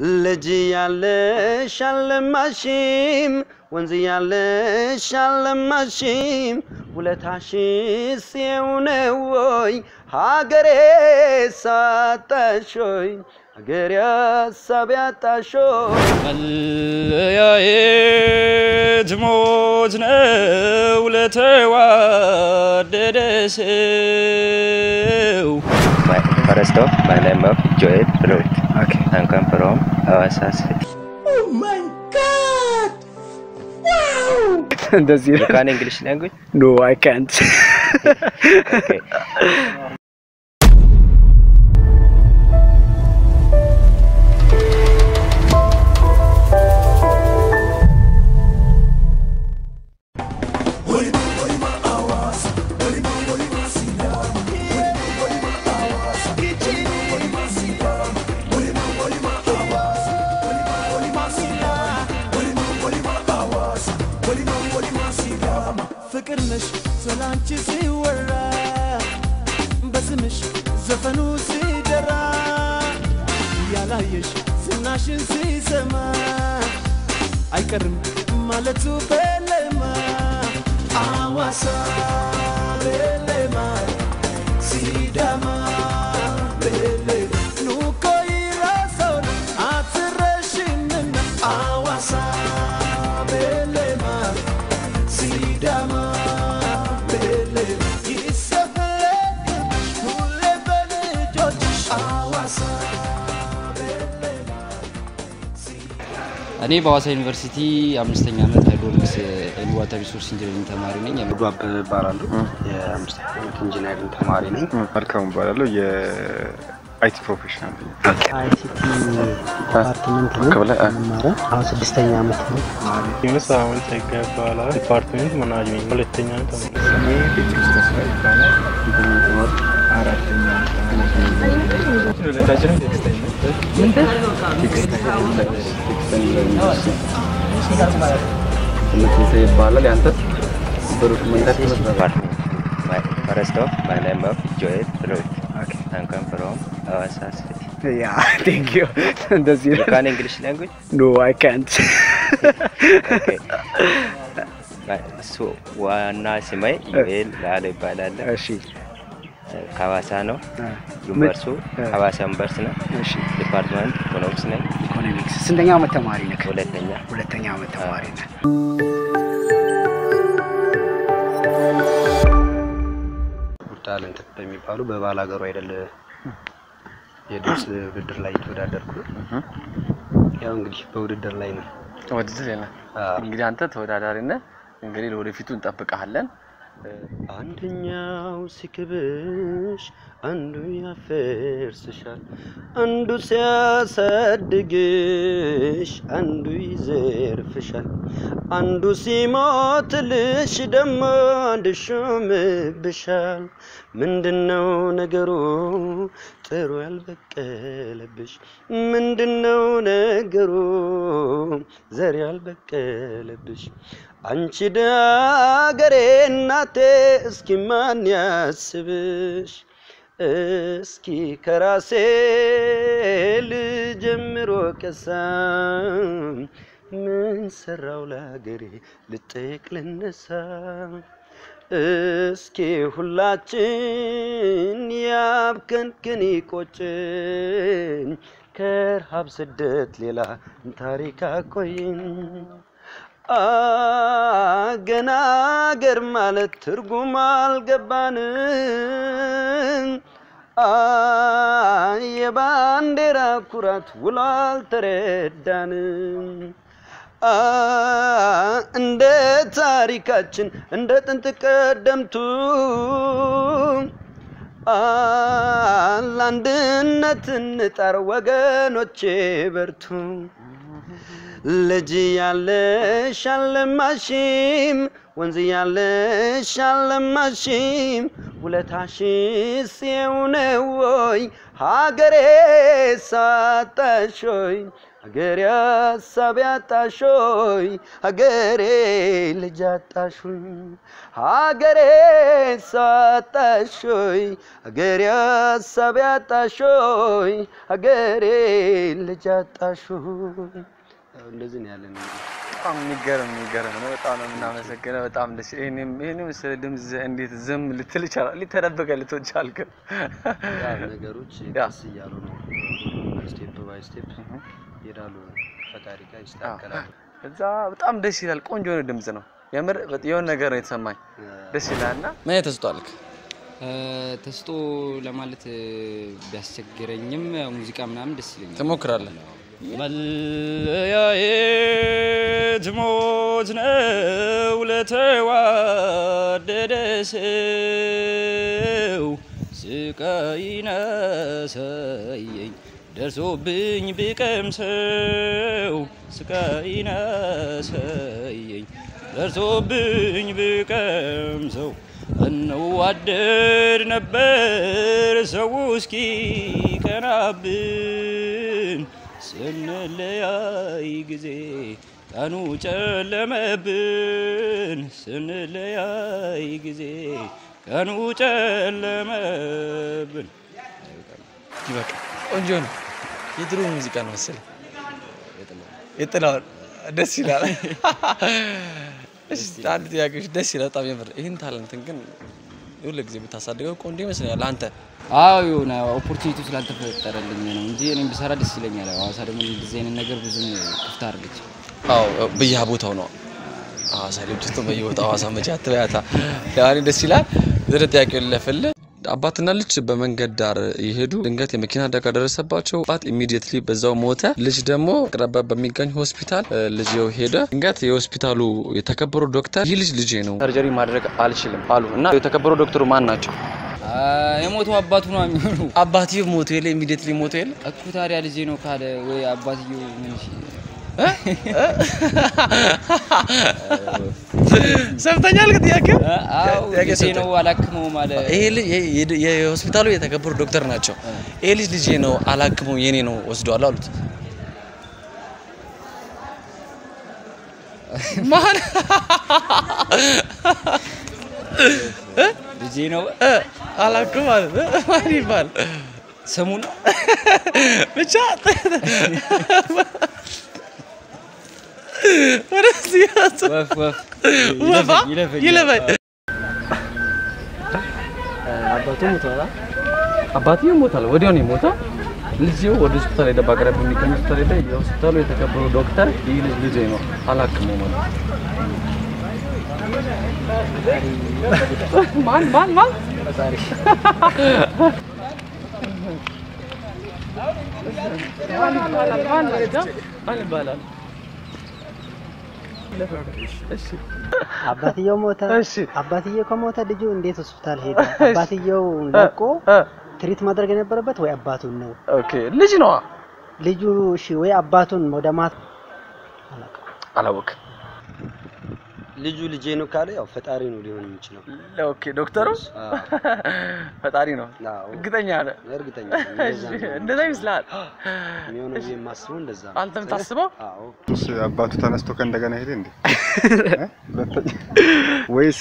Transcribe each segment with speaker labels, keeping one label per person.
Speaker 1: ልጅ ያለሽ አልለማሽም ወንዝ ያለሽ አልለማሽም ውለታሽስ የው ነው ወይ ሀገሬ ሳጣሾይ ሀገሬ ሀሳብ ያጣሾይ
Speaker 2: መለያየት ሞት ነው ለተዋደደ ሰው።
Speaker 3: My, first off, my name is Joel Ruth. Okay. I'm come from Hawassa City.
Speaker 4: እንደዚህ
Speaker 3: You can English language?
Speaker 4: ኖ አይ ካንት
Speaker 3: Okay.
Speaker 5: ፍቅር ነሽ ስላንቺ ሲወራ በስምሽ ዘፈኑ ሲደራ ያላየሽ ዝናሽን ሲሰማ አይቀርም ማለቱ በለማ አዋሳ በለማ ሲዳማ በለማ ኑኮ ይራሰውን አትረሽምና አዋሳ በለማ ሲዳማ በለማ ይሰፈለሽ ሁሌ በልጆችሽ አዋሳ በለማ
Speaker 2: እኔ በሐዋሳ ዩኒቨርሲቲ አምስተኛ ዓመት ሃይድሮሊክስ ኤንድ ዋተር ሪሶርስ ኢንጂነሪንግ ተማሪ ነኝ።
Speaker 1: አብዱ አበበ እባላለሁ የአምስተኛ ዓመት ኢንጂነሪንግ ተማሪ ነኝ
Speaker 6: መልካሙ እባላለሁ የአይቲ ፕሮፌሽናል ነኝ።
Speaker 7: አይሲቲ ዲፓርትመንት ነው
Speaker 6: ከበላይ አ-
Speaker 7: የምማረው። አሁን ስድስተኛ ዓመት ነው።
Speaker 8: ዩኑስ አሁን ጸጋ ይባላል። ዲፓርትሜንት ማናጅሜንት ሁለተኛ ነው ተማሪ
Speaker 1: ትምህርት ይባላል ያንተ ብሩክ መንገድ
Speaker 3: Department. My, first off, my name is Joel Ruth. Okay. I'm come from Hawassa City.
Speaker 4: ያ ቴንክ ዩ እንደዚህ
Speaker 3: You can English language?
Speaker 4: ኖ አይ ካንት
Speaker 3: Okay. My- so, ዋና ስሜ ዩኤል ላለ ይባላል።
Speaker 4: እሺ
Speaker 3: ከሐዋሳ ነው።
Speaker 4: አ፣
Speaker 3: ዩኒቨርሱ
Speaker 4: እ።
Speaker 3: ሐዋሳ ዩኒቨርስ ነው።
Speaker 4: እሺ
Speaker 3: ዲፓርትመንት ኢኮኖሚክስ ነኝ።
Speaker 4: ኢኮኖሚክስ ስንተኛ ዓመት ተማሪ ነህ?
Speaker 3: ሁለተኛ
Speaker 4: ሁለተኛ ዓመት ተማሪ ነህ።
Speaker 1: ታለንት በሚባሉ በባል ሀገሩ አይደል የድምፅ ውድድር ላይ የተወዳደርኩ ነው። ያው እንግዲህ በውድድር ላይ ነው።
Speaker 9: ውድድር የለም።
Speaker 1: አዎ።
Speaker 9: እንግዲህ አንተ ተወዳዳሪ ነህ። እንግዲህ ለወደፊቱ እንጠብቀሃለን።
Speaker 1: አንደኛው ሲክብሽ አንዱ ያፈርስሻል፣ አንዱ ሲያሳድግሽ አንዱ ይዘርፍሻል፣ አንዱ ሲሞትልሽ ደግሞ አንድ ሾምብሻል። ምንድነው ነገሩ ጥሩ ያልበቀለብሽ? ምንድነው ነገሩ ዘር ያልበቀለብሽ? አንቺ ዳገሬ እናቴ እስኪ ማን ያስብሽ? እስኪ ከራሴ ልጀምሮ ቀሳ ምን ሰራው ለሀገሬ ልጠይቅ ልነሳ እስኪ ሁላችን ያብከንክን ይቆጭን ከረሃብ ስደት ሌላ ታሪክ አቆይን። ገና አገር ማለት ትርጉም አልገባንም። አ የባንዲራ ኩራት ውሎ አልተረዳንም። አ እንደ ታሪካችን እንደ ጥንት ቀደምቱ አ ለአንድነት እንጣር ወገኖቼ በርቱ። ልጅ ያለሽ አልለማሽም ወንዝ ያለሽ አልለማሽም ውለታሽስ የው ነው ወይ ሀገሬ ሳጣሾይ ሀገሬ ሀሳብ ያጣሾይ ሀገሬ ልጅ አጣሾይ ሀገሬ ሳጣሾይ ሀገሬ ሀሳብ ያጣሾይ ሀገሬ ልጅ አጣሾይ እንደዚህ ነው ያለን
Speaker 9: በጣም የሚገርም የሚገርም ነው። በጣም ነው የምናመሰግነው። በጣም ደስ ይሄንም ይሄንም ስለ ድምፅ እንዴት ዝም ልትል ይቻላል? ሊተደበቀ ልትወጭ አልክም።
Speaker 1: ያው ነገሮች ቀስ እያሉ ነው ስቴፕ ባይ ስቴፕ ይሄዳሉ። ፈጣሪ ጋር ይስተካከላሉ።
Speaker 9: እዛ በጣም ደስ ይላል። ቆንጆ የሆነ ድምፅ ነው። የምር የሆነ ነገር ነው የተሰማኝ። ደስ ይላል እና ምን አይነት ተስጦ አልክ?
Speaker 2: ተስጦ ለማለት እ፣ ቢያስቸግረኝም ያው ሙዚቃ ምናምን ደስ ይለኛል።
Speaker 9: ትሞክራለህ?
Speaker 2: መለያየት ሞት ነው ለተዋደደ ሰው ስቃይ ናሳየኝ ደርሶብኝ ብቀምሰው ስቃይ ናሳየኝ ደርሶብኝ ብቀምሰው እንዋደድ ነበር ሰው እስኪ ቀናብን ስንለያይ ጊዜ ቀኑ ጨለመብን ስንለያይ ጊዜ ቀኑ ጨለመብን።
Speaker 9: ይበቃ። ቆንጆ ነው። የድሮ ሙዚቃ ነው መሰለኝ። የጥላውን ደስ ይላል። እሺ አንድ ጥያቄዎች ደስ ይላል በጣም የምር። ይህን ታለንትን ግን ሁሉ ጊዜ ብታሳድገው ቆንጆ ይመስለኛል። አንተ
Speaker 2: አዎ የሆነ ኦፖርቹኒቲው ስላልተፈጠረልኝ ነው እንጂ እኔም ብሰራ ደስ ይለኛል። ሐዋሳ ደግሞ እንደዚህ አይነት ነገር ብዙም ክፍት አድርገች
Speaker 9: አዎ በየሀ ቦታው ነው ሐዋሳ ልጅ ውስጥ በየቦታው ሐዋሳ መቼ አትበያታ። ያኔ ደስ ይላል። ወደ ጥያቄው ልለፍልህ። አባትና ልጅ በመንገድ ዳር የሄዱ ድንገት የመኪና አደጋ ደረሰባቸው። አባት ኢሚዲየትሊ በዛው ሞተ። ልጅ ደግሞ አቅራቢያ በሚገኝ ሆስፒታል እ፣ ልጅየው ሄደ። ድንገት የሆስፒታሉ የተከበሩ ዶክተር ይህ ልጅ ልጄ ነው ሰርጀሪ ማድረግ አልችልም አሉ እና የተከበሩ ዶክተሩ ማን ናቸው?
Speaker 2: የሞተው አባቱ ነው የሚሆኑ
Speaker 9: አባትየው ሞቶ የለ ኢሚዲየትሊ ሞቶ የለ
Speaker 2: እኮ ታዲያ ልጄ ነው ካለ ወይ አባትየው ምን እሺ
Speaker 9: ሰምተኛል? ጥያቄ
Speaker 2: አዎ
Speaker 9: ጥያቄ
Speaker 2: ልጄ ነው አላክመው ማለት
Speaker 9: ይሄ ልጅ ይሄ የድ- የሆስፒታሉ የተከበሩ ዶክተር ናቸው። ይሄ ልጅ ልጄ ነው አላክመው የኔ ነው ወስደዋለሁ አሉት። ማን
Speaker 2: ልጄ ነው
Speaker 9: አላክም ማለት ማን ይባል
Speaker 2: ስሙ ነው
Speaker 9: ብቻ ወደዚህ
Speaker 2: ወፍ ወፍ
Speaker 9: ወፋ
Speaker 2: ይለፈኝ
Speaker 9: ይለፈኝ
Speaker 7: አባቱ ሞቷል።
Speaker 9: አባትየው ሞታል። ወዲያው ነው የሞተው። ልጅየው ወደ ሆስፒታል ሄደ። በአቅራቢያ በሚገኝ ሆስፒታል ሄደ። የሆስፒታሉ የተከበሩ ዶክተር ይህ ልጅ ልጄ ነው አላክመው ማለት ማን ማን ማን ማን ይባላል? ማን ነው? ማን ይባላል? እሺ
Speaker 7: አባትየው ሞተ።
Speaker 9: እሺ
Speaker 7: አባትየው ከሞተ ልጁ እንዴት ሆስፒታል ሄደ? አባትየው ለቆ ትሪት ማድረግ የነበረበት ወይ አባቱን ነው?
Speaker 9: ኦኬ ልጅ ነዋ።
Speaker 7: ልጁ እሺ፣ ወይ አባቱን ወደ ማት
Speaker 9: አላወቅም።
Speaker 1: ልጁ ልጄ ነው ካለ ያው ፈጣሪ ነው ሊሆን የሚችለው።
Speaker 9: ኦኬ ዶክተሩ
Speaker 1: አዎ።
Speaker 9: ፈጣሪ ነው።
Speaker 1: አዎ።
Speaker 9: እርግጠኛ ነህ?
Speaker 1: እርግጠኛ ነኝ። እንደዛ
Speaker 9: እሺ፣
Speaker 1: ነው
Speaker 9: እንደዛ ይመስልሃል?
Speaker 1: የሚሆነው ብዬ የማስበው እንደዛ ነው።
Speaker 9: አንተ የምታስበው?
Speaker 1: አዎ።
Speaker 6: እሱስ አባቱ ተነስቶ ከእንደገና ሄደ እንዴ? ሁለተኛ ወይስ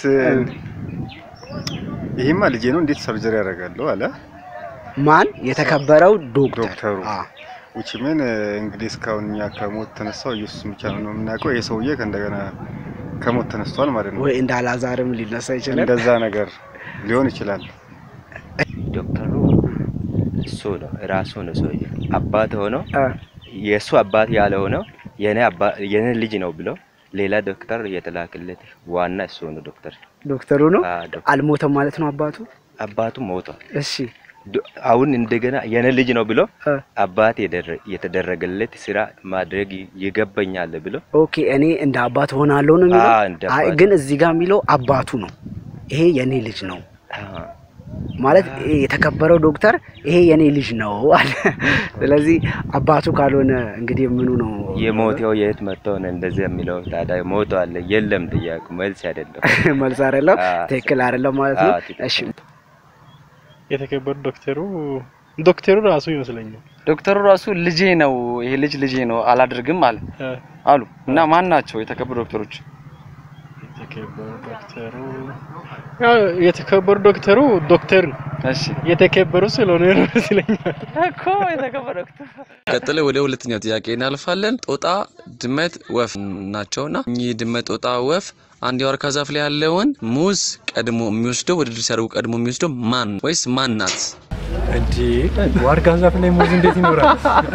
Speaker 6: ይሄማ ልጄ ነው እንዴት ሰርጀሪ ያደርጋለሁ አለ
Speaker 4: ማን? የተከበረው ዶክተር
Speaker 6: ዶክተሩ። ውጭ ምን እንግዲህ እስካሁን እኛ ከሞት ተነሳው ኢየሱስ ብቻ ነው የምናውቀው። ይሄ ሰውዬ ከእንደገና ከሞት ተነስቷል ማለት ነው።
Speaker 4: ወይ እንደ አላዛርም ሊነሳ ይችላል።
Speaker 6: እንደዛ ነገር ሊሆን ይችላል።
Speaker 3: ዶክተሩ እሱ ነው ራሱ ነው ሰውዬ አባት ሆኖ የእሱ አባት ያለ ሆነው የኔ አባ- የኔ ልጅ ነው ብሎ ሌላ ዶክተር የተላከለት ዋና እሱ ነው ዶክተር
Speaker 4: ዶክተሩ ነው
Speaker 3: አ፣ ዶክተር።
Speaker 4: አልሞተም ማለት ነው አባቱ።
Speaker 3: አባቱ ሞቷል።
Speaker 4: እሺ
Speaker 3: ዶ- አሁን እንደገና የኔ ልጅ ነው ብሎ አባት የደረ- የተደረገለት ስራ ማድረግ ይገባኛል ብሎ
Speaker 4: ኦኬ እኔ እንደ አባት ሆናለሁ ነው የሚለው።
Speaker 3: አዎ፣ እንደ
Speaker 4: አይ
Speaker 3: አባት።
Speaker 4: ግን እዚህ ጋር የሚለው አባቱ ነው። ይሄ የኔ ልጅ ነው።
Speaker 3: አ፣
Speaker 4: ማለት ይሄ የተከበረው ዶክተር ይሄ የኔ ልጅ ነው አለ። ስለዚህ አባቱ ካልሆነ እንግዲህ ምኑ ነው
Speaker 3: የሞተው የት መጥቶ ነው እንደዚህ የሚለው? ታዲያ ሞቶ አለ የለም ጥያቄ መልስ አይደለም።
Speaker 4: መልስ አይደለም፣
Speaker 3: አዎ፣
Speaker 4: ትክክል አይደለም ማለት ነው።
Speaker 3: አዎ፣ ትክክል።
Speaker 4: እሺ
Speaker 8: የተከበሩ ዶክተሩ ዶክተሩ ራሱ ይመስለኛል።
Speaker 9: ዶክተሩ ራሱ ልጄ ነው ይሄ ልጅ ልጄ ነው አላደርግም አለ
Speaker 8: እ፣
Speaker 9: አሉ እና ማን ናቸው የተከበሩ ዶክተሮች?
Speaker 8: የተከበሩ ዶክተሩ ያው የተከበሩ ዶክተሩ ዶክተር ነው።
Speaker 9: እሺ
Speaker 8: የተከበሩ ስለሆነ ነው ይመስለኛል።
Speaker 9: እኮ የተከበረ ዶክተር። ቀጥሎ ወደ ሁለተኛው ጥያቄ እናልፋለን። ጦጣ፣ ድመት፣ ወፍ ናቸውና እኚህ ድመት፣ ጦጣ፣ ወፍ አንድ የዋርካ ዛፍ ላይ ያለውን ሙዝ ቀድሞ የሚወስደው ውድድር ሲያደርጉ ቀድሞ የሚወስደው ማን ወይስ ማን ናት?
Speaker 8: እንዴ ዋርካ ዛፍ ላይ ሙዝ እንዴት ይኖራል?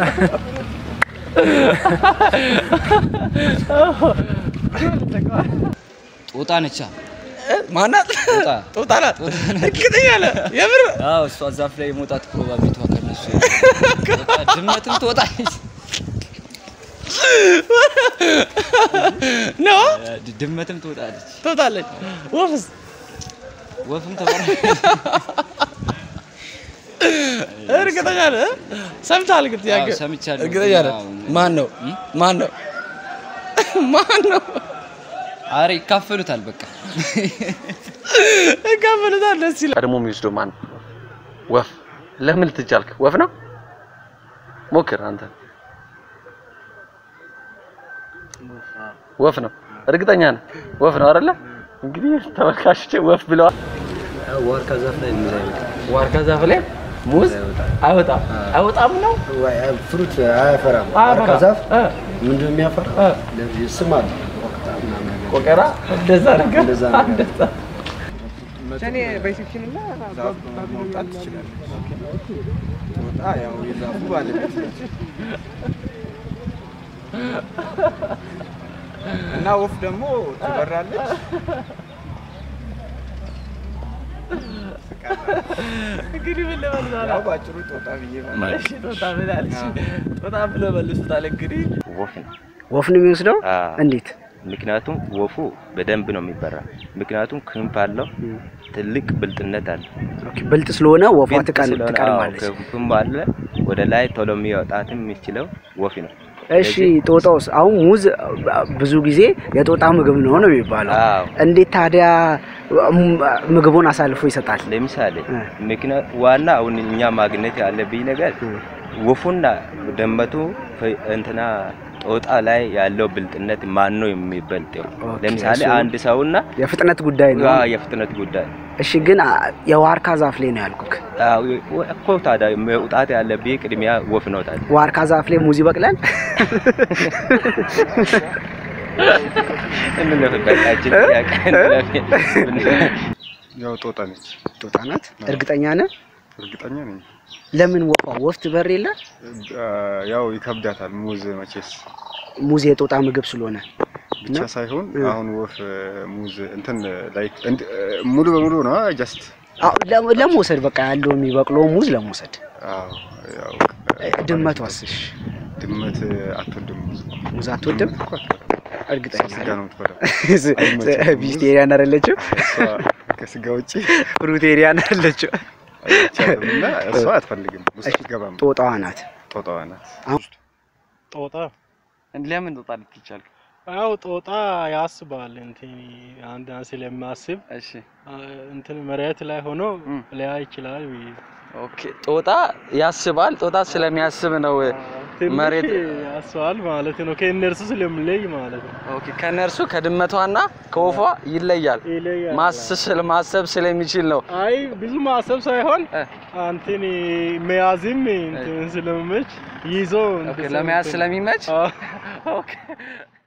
Speaker 2: ጦጣ ነቻ
Speaker 9: ማናት?
Speaker 2: ጦጣ
Speaker 9: ጦጣ ናት። እርግጠኛ ነህ? የምር
Speaker 2: አዎ እሷ ዛፍ ላይ የመውጣት ፕሮባቢሊቲዋ ከነሱ ጦጣ ድመትም ትወጣለች
Speaker 9: ነው
Speaker 2: ድ- ድመትም ትወጣለች
Speaker 9: ትወጣለች። ወፍስ
Speaker 2: ወፍም ተባረ
Speaker 9: እርግጠኛ ነህ? ሰምተሃል ግን ጥያቄ
Speaker 2: አዎ፣ ሰምቻለሁ።
Speaker 9: እርግጠኛ ነህ?
Speaker 2: አዎ።
Speaker 9: ማን ነው? ማን ነው? ማን ነው?
Speaker 2: አረ ይካፈሉታል በቃ
Speaker 9: እካፈሉታል። ደስ ይላል። ቀድሞ የሚወስደው ማን ነው? ወፍ። ለምን ልትቻልክ? ወፍ ነው። ሞክር አንተ። ወፍ ነው። እርግጠኛ ነህ? ወፍ ነው አይደለ? እንግዲህ ተመልካቾች ወፍ ብለዋል።
Speaker 1: ዋርካ ዛፍ ላይ ሙዝ አይወጣም።
Speaker 9: ዋርካ ዛፍ ላይ ሙዝ አይወጣም። አይወጣም ነው
Speaker 1: ፍሩት አያፈራም።
Speaker 9: አያፈራም።
Speaker 1: ዋርካ ዛፍ
Speaker 9: እ።
Speaker 1: ምንድን ነው የሚያፈራ?
Speaker 9: እ።
Speaker 1: ለዚህ ስም አለ ወቅታ ምናምን ነገር።
Speaker 9: ቆቀራ እንደዛ ነገር
Speaker 1: እንደዛ ነገር።
Speaker 9: እንደዛ
Speaker 6: መውጣት ትችላለህ። ጦጣ ያው የዛፉ ባለቤት ነች እና ወፍ ደግሞ ትበራለች።
Speaker 9: እንግዲህ ምን ልበልህ
Speaker 6: ያው ባጭሩ ጦጣ ብዬ ማለት
Speaker 9: እሺ ጦጣ ብላለች። ጦጣ ብለው መልሱታል። እንግዲህ
Speaker 3: ወፍ ነው።
Speaker 4: ወፍ ነው የሚወስደው?
Speaker 3: አዎ።
Speaker 4: እንዴት?
Speaker 3: ምክንያቱም ወፉ በደንብ ነው የሚበራ። ምክንያቱም ክንፍ አለው፣ ትልቅ ብልጥነት አለ።
Speaker 4: ኦኬ፣ ብልጥ ስለሆነ ወፏ
Speaker 3: ብልጥ
Speaker 4: ትቀል-
Speaker 3: ስለሆነ፣
Speaker 4: ትቀድማለች።
Speaker 3: አዎ፣ ክንፍም አለ። ወደ ላይ ቶሎ የሚወጣትም የሚችለው ወፍ ነው።
Speaker 4: እሺ ጦጣውስ? አሁን ሙዝ ብዙ ጊዜ የጦጣ ምግብ ነው ነው የሚባለው።
Speaker 3: አዎ።
Speaker 4: እንዴት ታዲያ ም- ምግቡን አሳልፎ ይሰጣል?
Speaker 3: ለምሳሌ ምክንያት ዋና አሁን እኛ ማግኘት ያለብኝ ነገር ወፉና ደመቱ ፈ- እንትና ጦጣ ላይ ያለው ብልጥነት ማን ነው የሚበልጠው? ለምሳሌ
Speaker 4: እሱ-
Speaker 3: አንድ ሰውና
Speaker 4: የፍጥነት ጉዳይ ነው።
Speaker 3: አዎ፣ የፍጥነት ጉዳይ
Speaker 4: እሺ፣ ግን አ- የዋርካ ዛፍ ላይ ነው ያልኩክ።
Speaker 3: አዎ፣ እኮ ታዲያ መውጣት ያለብኝ ቅድሚያ ወፍ ነው ታዲያ
Speaker 4: ዋርካ ዛፍ ላይ ሙዝ ይበቅላል?
Speaker 3: እንለፍ በቃችን ጥያቄ እንለፍ።
Speaker 6: ያው ጦጣ ነች።
Speaker 4: ጦጣ ናት? እርግጠኛ ነህ?
Speaker 6: እርግጠኛ ነኝ።
Speaker 4: ለምን ወፏ ወፍ ትበር የለ?
Speaker 6: አ፣ ያው ይከብዳታል ሙዝ መቼስ
Speaker 4: ሙዝ የጦጣ ምግብ ስለሆነ
Speaker 6: ብቻ
Speaker 4: ነው?
Speaker 6: ሳይሆን
Speaker 4: እ።
Speaker 6: አሁን ወፍ ሙዝ እንትን ላይክ እንድ- ሙሉ በሙሉ ነው ጀስት
Speaker 4: አዎ፣ ለ- ለመውሰድ በቃ ያለው የሚበቅለው ሙዝ ለመውሰድ።
Speaker 6: አዎ ያው
Speaker 4: ድመቷስ? እሺ፣
Speaker 6: ድመት አትወድም ሙዝ
Speaker 4: ሙዝ አትወድም?
Speaker 6: ድመት እኮ አትወድም።
Speaker 4: እርግጠኛ
Speaker 6: እሷ ስጋ ነው የምትበላው።
Speaker 4: ቪጂቴሪያን አይደለችም?
Speaker 6: እሷ ከስጋ ውጪ
Speaker 4: ፍሩቴሪያን አይደለችም?
Speaker 6: አይቻልም እና እሷ አትፈልግም ውስጥ አትገባም።
Speaker 4: ጦጣዋ ናት።
Speaker 6: ጦጣዋ ናት።
Speaker 8: ጦጣ
Speaker 9: ለምን ጦጣ ልትቻል?
Speaker 8: ያው ጦጣ ያስባል እንትን አንድ ስለማስብ
Speaker 9: እሺ
Speaker 8: እንትን መሬት ላይ ሆኖ ሊያ ይችላል ብዬ
Speaker 9: ኦኬ ጦጣ ያስባል። ጦጣ ስለሚያስብ ነው
Speaker 8: ትንሽ
Speaker 9: መሬት
Speaker 8: ያስባል ማለት ነው። ከእነርሱ ስለምለይ ማለት ነው።
Speaker 9: ኦኬ ከነርሱ ከድመቷና ከወፏ ይለያል።
Speaker 8: ይለያል።
Speaker 9: ማስስል ማሰብ ስለሚችል ነው።
Speaker 8: አይ ብዙ ማሰብ ሳይሆን አንተን መያዝም እንትን ስለሚመች ይዞ
Speaker 9: ኦኬ ለመያዝ ስለሚመች
Speaker 8: አዎ።
Speaker 9: ኦኬ